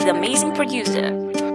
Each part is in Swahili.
the amazing producer.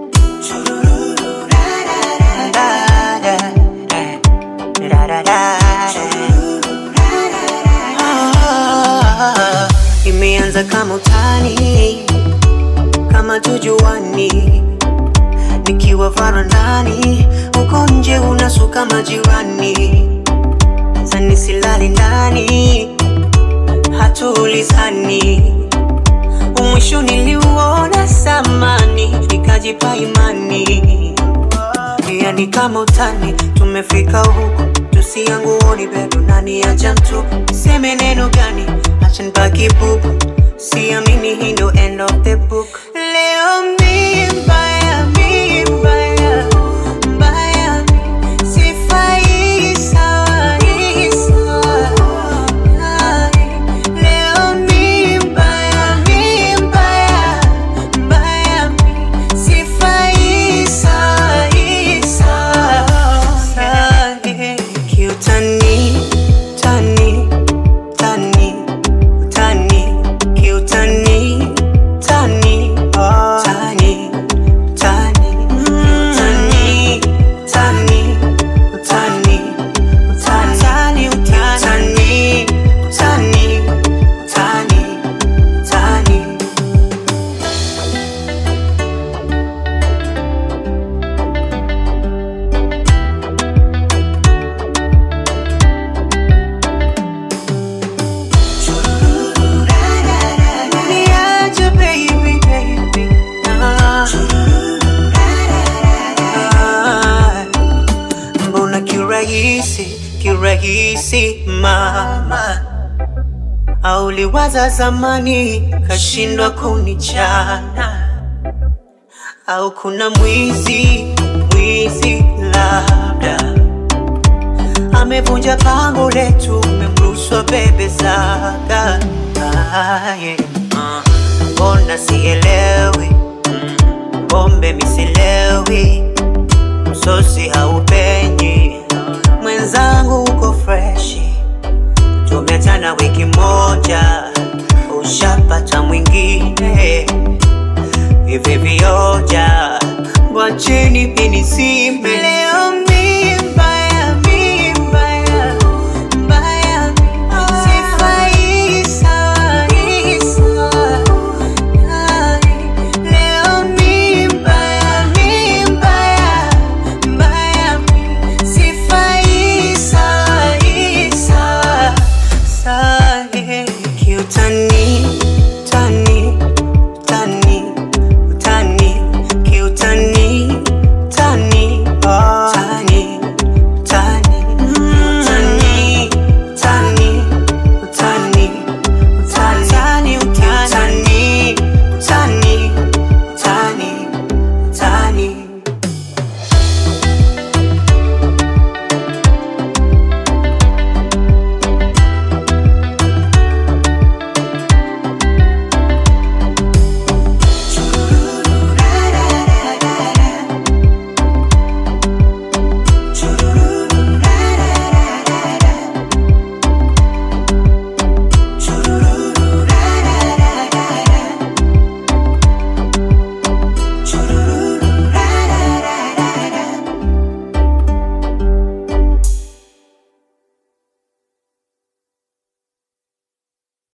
Ah, Imeanza kama utani, kama tujuani, nikiwa varandani, uko nje unasuka majirani, sani silali ndani, hatuulizani, umwisho niliuona samani, nikajipa imani yani kama utani, tumefika huku, tusianguoni bado nani acha mtu seme neno gani, acha nibaki bubu, siamini hii ndo end of the book. Leo mi mbaya, mi mbaya, mbaya, sifai sawa, hii sawa, hai. Leo mi mbaya, mi mbaya, mbaya, sifai sawa, hii sawa, hai. Kiutani, tani, tani, tani, kiutani, tani, tani, tani, tani, tani, tani, utani, utani, utani, utani, utani. Niache baby, baby, ah. Ah. Mbona kirahisi, kirahisi mama au liwaza zamani kashindwa kunichana au kuna mwizi mwizi labda amevunja pango letu, memrushwa bebe zaga. Ah, yeah. Ah, Mbona sielewi, Mm, pombe misilewi, msosi haupenyi